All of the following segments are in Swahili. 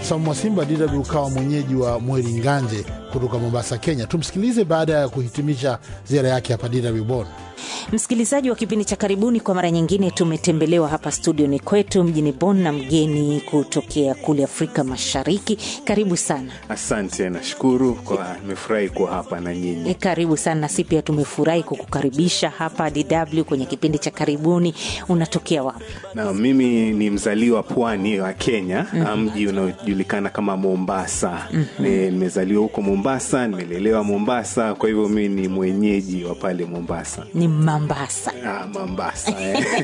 Samu Mwasimba, DW ukawa mwenyeji wa Mweri Nganje kutoka Mombasa, Kenya. Tumsikilize baada ya kuhitimisha ziara yake hapa DW Bonn. Msikilizaji wa kipindi cha karibuni, kwa mara nyingine tumetembelewa hapa studioni kwetu mjini Bonn na mgeni kutokea kule Afrika Mashariki. Karibu sana. Asante, nashukuru kwa nimefurahi kuwa hapa na nyinyi. E, karibu sana. Nasi pia tumefurahi kukukaribisha hapa DW kwenye kipindi cha karibuni. Unatokea wapi? Na mimi ni mzaliwa pwani wa Kenya, mm-hmm. mji unaojulikana kama Mombasa. mm-hmm. Nimezaliwa huko Mombasa, nimelelewa Mombasa, kwa hivyo mimi ni mwenyeji wa pale Mombasa. Ni Mambasa. Ah, Mombasa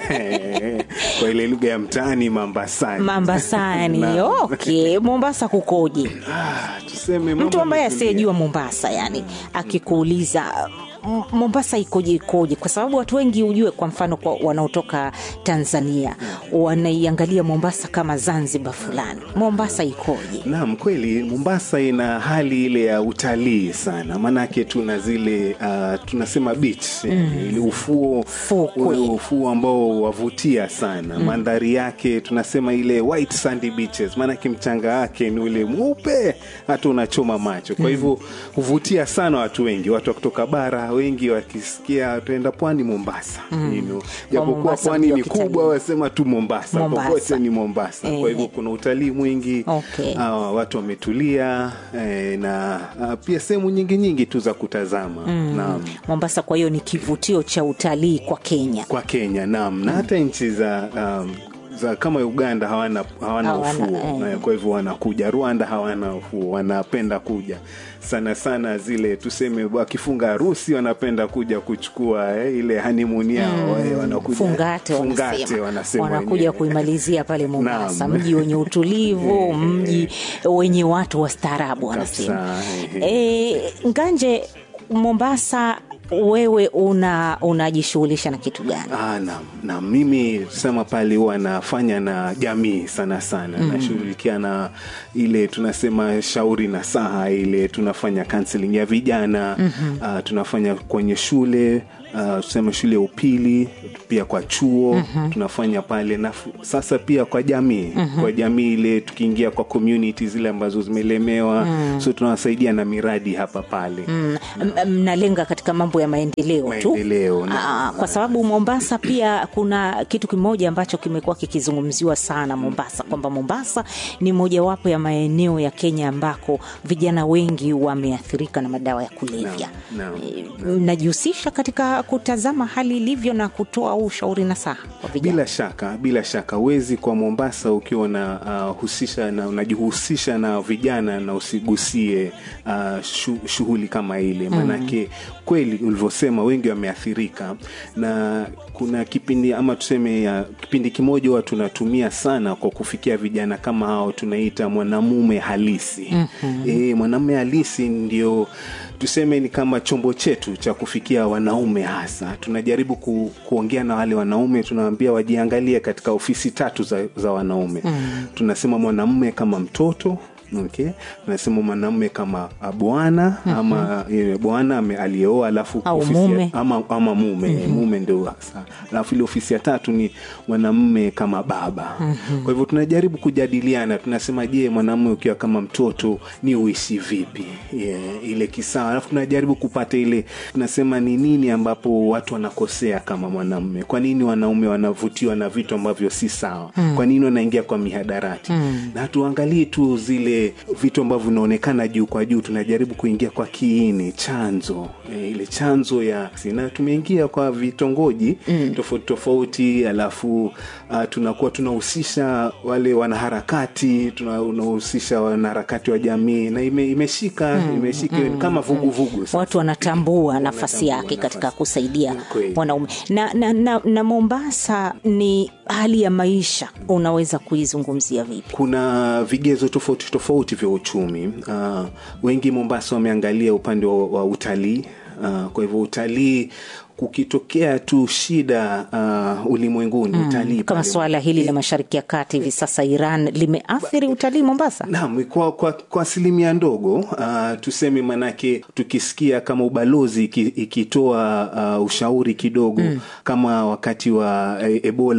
eh. kwa ile lugha ya mtaani Mambasani. Mambasani. Na- Okay, Mombasa kukoje? Ah, tuseme mambo Mtu ambaye yametulia. asiyejua Mombasa, yani akikuuliza "M- Mombasa ikoje ikoje, kwa sababu watu wengi ujue, kwa mfano kwa wanaotoka Tanzania wanaiangalia Mombasa kama Zanzibar fulani. Mombasa ikoje? Naam, kweli Mombasa ina hali ile ya utalii sana, maanake tuna zile uh, tunasema beach mm. ile ufuo Fukwe. ule ufuo ambao wavutia sana mm. mandhari yake tunasema ile white sandy beaches, maanake mchanga wake ni ule mweupe hata unachoma macho. Kwa hivyo huvutia sana watu wengi, watu wa kutoka bara wengi wakisikia tuenda pwani Mombasa mm. you know, japokuwa Mombasa pwani mji wa ni kitalii. kubwa, wasema tu Mombasa, Mombasa. popote ni Mombasa. Eh. Kwa hivyo kuna utalii mwingi Okay. Ah, watu wametulia eh, na ah, pia sehemu nyingi nyingi tu za kutazama naam. Mombasa kwa hiyo ni kivutio cha utalii kwa Kenya. kwa Kenya naam, na hata nchi za um, za kama Uganda hawana, hawana, Hawana, ufuo eh. eh, kwa hivyo wanakuja. Rwanda hawana ufuo, wanapenda kuja sana sana, zile tuseme wakifunga harusi wanapenda kuja kuchukua eh, ile honeymoon yao eh, wanakuja Fungate, fungate wanasema. wanasema wanakuja wenyewe. kuimalizia pale Mombasa, Naam. mji wenye utulivu, mji wenye watu wastaarabu wanasema. Kabisa, E, Nganje, Mombasa, wewe una unajishughulisha na kitu gani? Ah, na, na mimi sema pale huwa nafanya na jamii sana sana mm. nashughulikia na ile tunasema shauri na saha ile tunafanya counseling ya vijana mm-hmm. uh, tunafanya kwenye shule uh, tuseme shule ya upili pia kwa chuo mm-hmm. tunafanya pale na f- sasa pia kwa jamii mm-hmm. kwa jamii ile tukiingia kwa community zile ambazo zimelemewa mm. so tunawasaidia na miradi hapa pale Mm, m- mnalenga katika mambo ya maendeleo tu Maendeleo, naam. Aa, kwa sababu Mombasa pia kuna kitu kimoja ambacho kimekuwa kikizungumziwa sana Mombasa, kwamba Mombasa ni mojawapo ya maeneo ya Kenya ambako vijana wengi wameathirika na madawa ya kulevya. Naam, naam, Eh, Mnajihusisha katika kutazama hali ilivyo na kutoa ushauri na saha kwa vijana? bila shaka bila shaka huwezi kwa mombasa ukiwa na uh, husisha na unajihusisha na vijana na usigusie uh, shu, shughuli kama ile maanake kweli ulivyosema wengi wameathirika na kuna kipindi ama tuseme ya, kipindi kimoja huwa tunatumia sana kwa kufikia vijana kama hao tunaita mwanamume halisi mm-hmm. e, mwanamume halisi ndio tuseme ni kama chombo chetu cha kufikia wanaume hasa tunajaribu ku, kuongea na wale wanaume tunawaambia wajiangalie katika ofisi tatu za, za wanaume mm. tunasema mwanamume kama mtoto okay tunasema mwanamume kama ah, bwana mm-hmm. ama e, bwana ame- aliyeoa alafu Au ofisi ya- mume. ama, ama mume mm-hmm. mume ndio hasa alafu ile ofisi ya tatu ni mwanamume kama baba mm-hmm. kwa hivyo tunajaribu kujadiliana tunasema je mwanamume ukiwa kama mtoto ni uishi vipi yeah, ile kisawa alafu tunajaribu kupata ile tunasema ni nini ambapo watu wanakosea kama mwanamume kwa nini wanaume wanavutiwa na vitu ambavyo si sawa mm. kwa nini wanaingia kwa mihadarati mm. na tuangalie tu zile vitu ambavyo vinaonekana juu kwa juu tunajaribu kuingia kwa kiini chanzo e, ile chanzo ya na tumeingia kwa vitongoji mm. tofauti tofauti alafu uh, tunakuwa tunahusisha wale wanaharakati tunahusisha wanaharakati wa jamii na ime, imeshika mm. imeshika mm. kama vuguvugu sasa. watu wanatambua nafasi Wanatambua yake katika nafasi. kusaidia Kweli. wanaume na, na, na, na mombasa ni hali ya maisha unaweza kuizungumzia vipi kuna vigezo tofauti tofauti vya uchumi uh, wengi mombasa wameangalia upande wa, wa utalii uh, kwa hivyo utalii kukitokea tu shida uh, ulimwenguni mm, utalii kama pale- suala hili la mashariki ya kati hivi sasa iran limeathiri utalii mombasa Naam, kwa, kwa, kwa asilimia ndogo uh, tuseme manake tukisikia kama ubalozi iki- ikitoa uh, ushauri kidogo mm. kama wakati wa e, ebola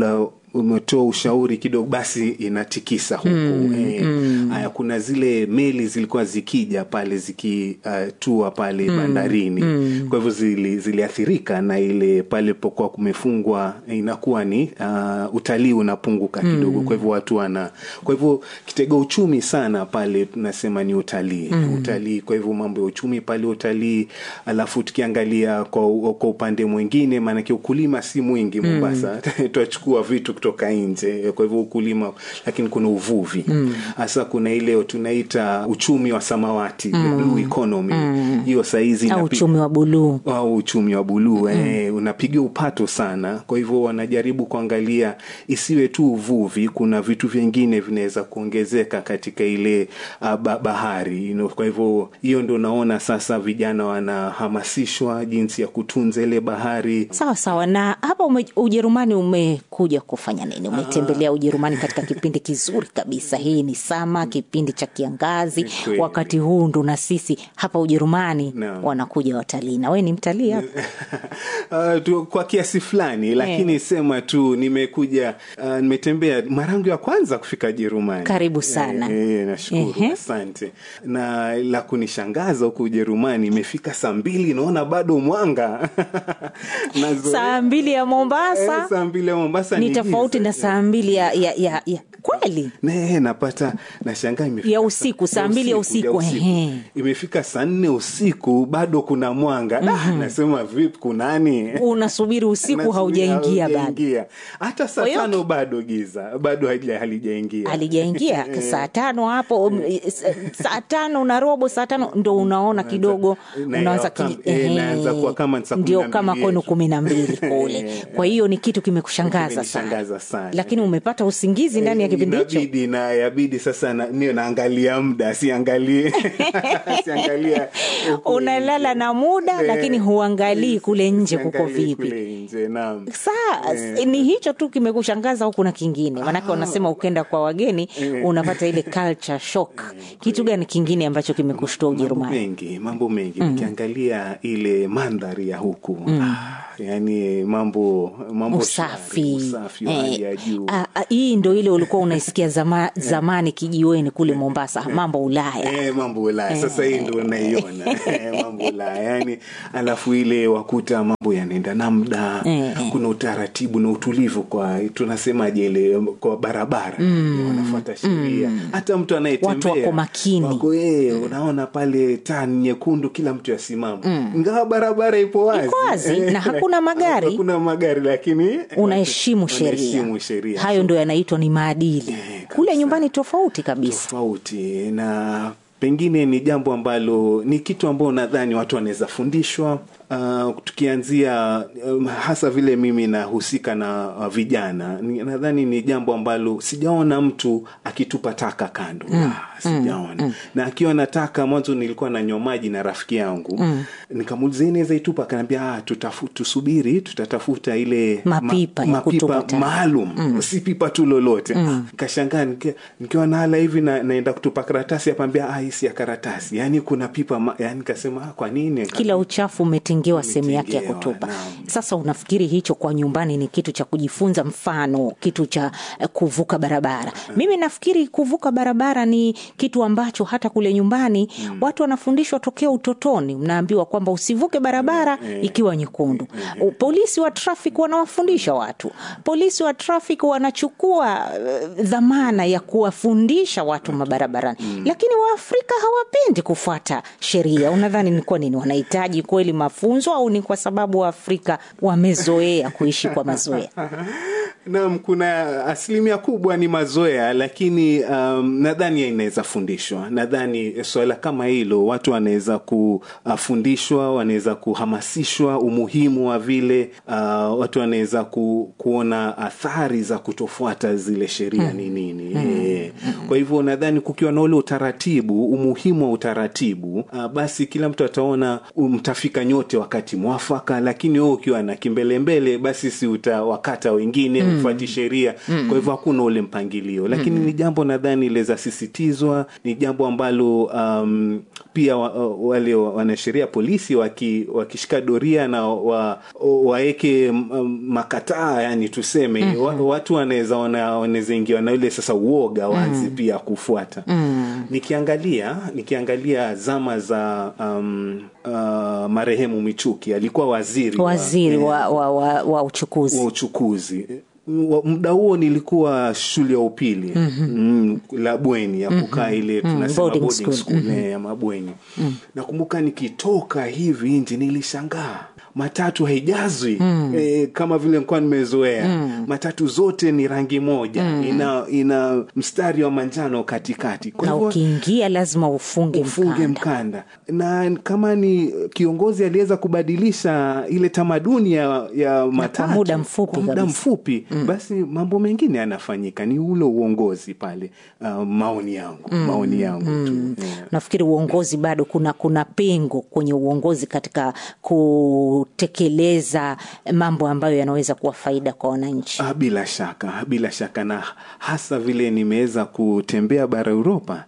umetoa ushauri kidogo basi inatikisa huku eh, haya kuna zile meli zilikuwa zikija pale zikitua pale bandarini kwa hivyo zili, ziliathirika na ile pale pokuwa kumefungwa inakuwa ni uh, utalii unapunguka kidogo kwa hivyo watu wana kwa hivyo kitega uchumi sana pale tunasema ni utalii utalii kwa hivyo mambo ya uchumi pale utalii alafu tukiangalia kwa, kwa upande mwingine maanake ukulima si mwingi mombasa twachukua vitu kutoka nje kwa hivyo ukulima lakini kuna uvuvi hasa kuna ile tunaita uchumi wa samawati the blue economy hiyo saizi au inapi- uchumi wa buluu au uchumi wa buluu eh, unapiga upato sana kwa hivyo wanajaribu kuangalia isiwe tu uvuvi kuna vitu vingine vinaweza kuongezeka katika ile uh, ba bahari you know, kwa hivyo hiyo ndo naona sasa vijana wanahamasishwa jinsi ya kutunza ile bahari sawa sawa na hapa ume, ujerumani umekuja kufanya nini umetembelea ujerumani katika kipindi kizuri kabisa hii ni sama kipindi cha kiangazi kweli. wakati huu ndo na sisi hapa ujerumani Naam. wanakuja watalii na we ni mtalii hapa Uh, tu, kwa kiasi fulani lakini sema tu nimekuja uh, nimetembea mara yangu ya kwanza kufika Jerumani. Karibu sana. Eh, eh, nashukuru Ehe. asante. Na la kunishangaza huku Ujerumani imefika saa mbili naona bado mwanga Nazoea- saa mbili ya mombasa Eh, saa mbili ya Mombasa ni giza. tofauti na saa mbili ya, ya, ya, ya kweli Ne, napata nashangaa imefika Ya usiku, saa mbili ya usiku, ehe. imefika saa nne usiku bado kuna mwanga ah, nasema vipi kunani unasubiri usiku Nasubiri haujaingia bado haujaingia. hata saa Kwa hiyo- tano bado giza bado halija- halijaingia alijaingia saa tano hapo um, s- saa tano na robo saa tano ndo unaona kidogo na- unaanza kama- ki- eh, ehe, naanza kuwa kama ni saa kumi ndio na kama mbili kwenu yetu. kumi na mbili kule kwa hiyo ni kitu kimekushangaza Kimenishangaza sana sana. lakini umepata usingizi ndani ya kipindi hicho inabidi na yabidi sasa na, niyo naangalia muda siangalie siangalia huku unalala na muda Eh, lakini huangalii kule nje kuko siangalii vipi kule nje naam saa ni hicho tu kimekushangaza au kuna kingine manake wanasema ukenda kwa wageni unapata ile culture shock kitu gani kingine ambacho kimekushtua mambo ujerumani mengi mambo mengi ukiangalia ile mandhari ya huku ah, yani mambo mambo shwari, usafi usafi wa hali ya juu Ah, ah, hii ndo ile ulikuwa unaisikia zama, zamani kijiweni kule mombasa mambo ulaya Eh, mambo ulaya sasa hii ndo naiona Eh, mambo ulaya yani alafu ile wakuta mambo yanaenda na muda Eh, kuna utaratibu na utulivu kwa tunasemaje ile kwa barabara mm. wanafuata sheria hata mtu anayetembea Watu wako makini. wako eh, unaona pale taa ni nyekundu kila mtu asimama ingawa barabara ipo wazi Iko wazi, na hakuna magari. hakuna magari lakini unaheshimu sheria unaheshimu sheria hayo ndo yanaitwa ni maadili kabisa. kule nyumbani tofauti kabisa tofauti na pengine ni jambo ambalo ni kitu ambao nadhani watu wanaweza fundishwa uh, tukianzia um, hasa vile mimi nahusika na uh, vijana ni- nadhani ni jambo ambalo sijaona mtu akitupa taka kando mm. sijaona mm. na akiwa nataka mwanzo nilikuwa nanywa maji na rafiki yangu mm. nikamuuliza "Hii naweza itupa akaniambia ah, tutafu, tusubiri tutatafuta ile Mapipa ya kutupa mapipa taka." maalum mm. si pipa tu lolote mm. kashangaa nikiwa, nikiwa nahala hivi na, naenda kutupa karatasi apambia ah, hii si ya karatasi yaani kuna pipa ma, yani kasema ah, kwa nini kila uchafu umetengewa sehemu yake ya Umetengewa, kutupa naam. sasa unafikiri hicho kwa nyumbani ni kitu cha kujifunza mfano kitu cha eh, kuvuka barabara mimi nafikiri kuvuka barabara ni kitu ambacho hata kule nyumbani watu wanafundishwa tokea utotoni mnaambiwa kwamba usivuke barabara ikiwa nyekundu U- polisi wa traffic wanawafundisha watu polisi wa traffic wanachukua eh, dhamana ya kuwafundisha watu mabarabarani lakini waafrika hawapendi kufuata sheria unadhani ni kwa nini wanahitaji kweli mafunzo au ni kwa sababu waafrika wamezoea kuishi kwa mazoea naam kuna asilimia kubwa ni mazoea lakini um, nadhani inaweza fundishwa nadhani swala kama hilo watu wanaweza kufundishwa wanaweza kuhamasishwa umuhimu wa vile uh, watu wanaweza ku, kuona athari za kutofuata zile sheria ni nini Eh, kwa hivyo nadhani kukiwa na ule utaratibu umuhimu wa utaratibu uh, basi kila mtu ataona mtafika nyote wakati mwafaka lakini wewe ukiwa na kimbelembele basi si utawakata wengine mm. ufuati sheria mm. kwa hivyo hakuna ule mpangilio lakini mm. ni jambo nadhani liweza sisitizwa ni jambo ambalo um, pia wa, wale wanasheria polisi waki, wakishika doria na wa, waeke um, makataa yani tuseme mm-hmm. wa, watu wanaweza wanaweza ingiwa na ile sasa uoga wazi mm. pia kufuata mm. nikiangalia nikiangalia zama za um, uh, marehemu michuki alikuwa waziri waziri wa, wa, wa, wa uchukuzi wa uchukuzi muda huo nilikuwa shule ya upili mm-hmm. mm, la bweni ya kukaa mm-hmm. ile tunasema Boarding boarding school. school, mm-hmm. ya mabweni mm. nakumbuka nikitoka hivi nje nilishangaa matatu haijazwi mm. e, kama vile nikuwa nimezoea mm. matatu zote ni rangi moja mm. ina ina mstari wa manjano katikati Kwa na hivyo- ukiingia lazima ufunge, ufunge mkanda. mkanda na kama ni kiongozi aliweza kubadilisha ile tamaduni ya, ya matatu muda mfupi kwa muda kabisa. mfupi mm. basi mambo mengine yanafanyika ni ule uongozi pale uh, maoni yangu mm. maoni yangu mm. tu yeah. nafikiri uongozi bado kuna kuna pengo kwenye uongozi katika kutekeleza mambo ambayo yanaweza kuwa faida kwa wananchi Ah, bila shaka bila shaka na hasa vile nimeweza kutembea bara uropa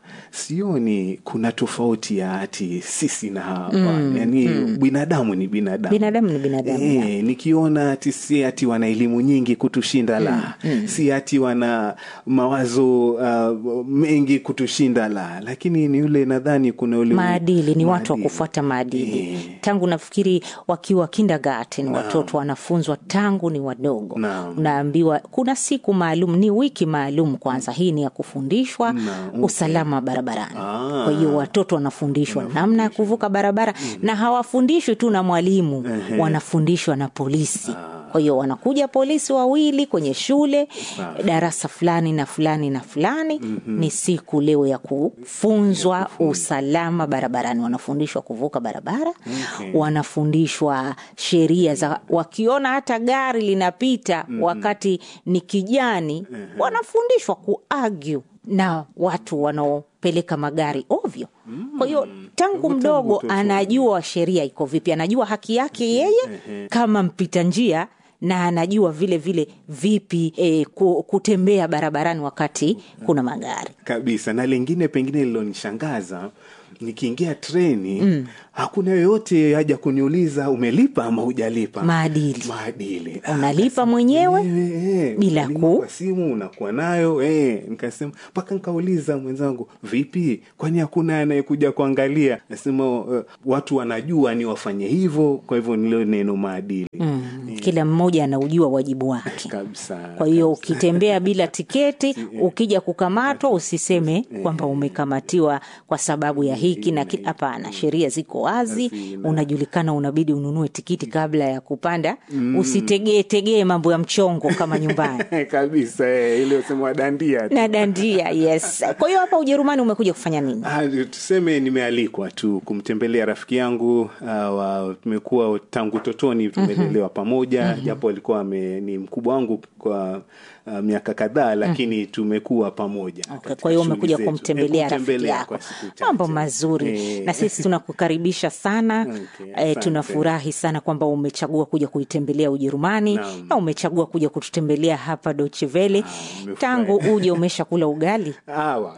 sioni kuna tofauti ya ati sisi na hawa mm, yani mm. binadamu ni binadamu binadamu ni binadamu E, nikiona ati si ati wana elimu nyingi kutushinda la mm. si ati wana mawazo uh, mengi kutushinda la lakini ni yule nadhani kuna ule maadili ni watu wa maadili. kufuata maadili Eh. tangu nafikiri wakiwa kindergarten watoto wanafunzwa tangu ni wadogo Naam. unaambiwa kuna siku maalum ni wiki maalum kwanza hii ni ya kufundishwa Naam, okay. usalama barabarani Ah. kwa hiyo watoto wanafundishwa namna ya kuvuka barabara na hawafundishwi tu na mwalimu wanafundishwa na polisi kwa hiyo wanakuja polisi wawili kwenye shule darasa fulani na fulani na fulani mm-hmm. ni siku leo ya kufunzwa usalama barabarani wanafundishwa kuvuka barabara Okay. wanafundishwa sheria za wakiona hata gari linapita mm-hmm. wakati ni kijani mm-hmm. wanafundishwa kuargue na watu wanaopeleka magari ovyo kwa hiyo tangu Tangu mdogo utoto. anajua sheria iko vipi anajua haki yake yeye kama mpita njia na anajua vile vile vipi e, kutembea barabarani wakati kuna magari kabisa na lingine pengine lilonishangaza nikiingia treni mm. hakuna yoyote haja kuniuliza umelipa ama hujalipa Maadili. maadili Unalipa mwenyewe eh, bila unalipa ku- kwa simu unakuwa nayo eh, nikasema mpaka nikauliza mwenzangu vipi kwani hakuna anayekuja kuangalia nasema uh, watu wanajua ni wafanye hivyo kwa hivyo nilo neno maadili mm. kila mmoja anaujua wajibu wake kabisa kwa hiyo ukitembea bila tiketi ukija kukamatwa usiseme kwamba umekamatiwa kwa sababu ya hiki na ki- hapana sheria ziko wazi Hazina. unajulikana unabidi ununue tikiti kabla ya kupanda usitegee tegee mambo ya mchongo kama nyumbani kabisa eh, ile usema wadandia tu. na dandia yes kwa hiyo hapa ujerumani umekuja kufanya nini Ah, tuseme nimealikwa tu kumtembelea rafiki yangu uh, wa, tumekuwa tangu totoni tumelelewa pamoja japo alikuwa ame, ni mkubwa wangu kwa uh, miaka kadhaa lakini tumekuwa pamoja Okay, katika kwa hiyo shughuli umekuja zetu. kumtembelea Eh, rafiki kumtembelea yako kwa siku chache. mambo mazuri Eh, na sisi tunakukaribisha sana Okay, eh, asante. tunafurahi sana kwamba umechagua kuja kuitembelea ujerumani Naam. na umechagua kuja kututembelea hapa dochevele nimefurahi. tangu uje umesha kula ugali Awa.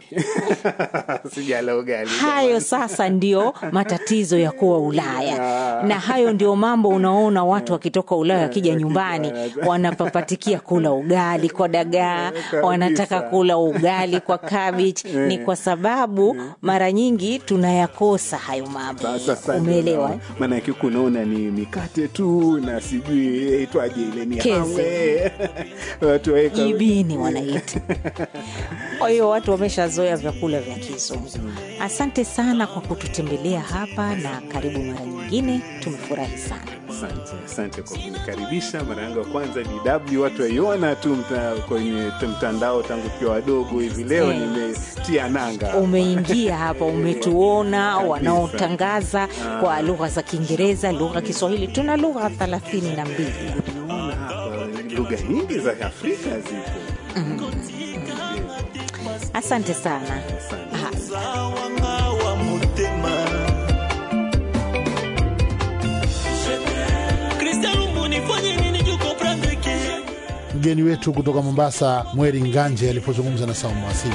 sijala ugali hayo sasa ndio matatizo ya kuwa ulaya na hayo ndio mambo unaona watu wakitoka ulaya wakija nyumbani wanapapatikia kula ugali kwa dagaa wanataka kula ugali kwa cabbage ni kwa sababu mara nyingi tunayakosa hayo mambo Sasa umeelewa eh? maanake kunaona ni mikate tu na sijui itwaje ile ni Keze. hame. watu waweka jibini wanaita kwa hiyo watu wameshazoea vyakula vya kizungu asante sana kwa kututembelea hapa na karibu mara nyingine tumefurahi sana asante asante kwa kunikaribisha mara yangu ya kwanza dw watu waiona tu mta, kwenye t- mtandao tangu tukiwa wadogo hivi leo Eh. nimetia nanga umeingia hapa umetuona wanaotangaza kwa lugha za kiingereza lugha kiswahili tuna lugha thelathini na mbili Naona hapa lugha nyingi za afrika zipo asante sana Asante. Haya. wanga wa motema Je mgeni wetu kutoka Mombasa, Mweri Nganje, alipozungumza na Saumu Asili.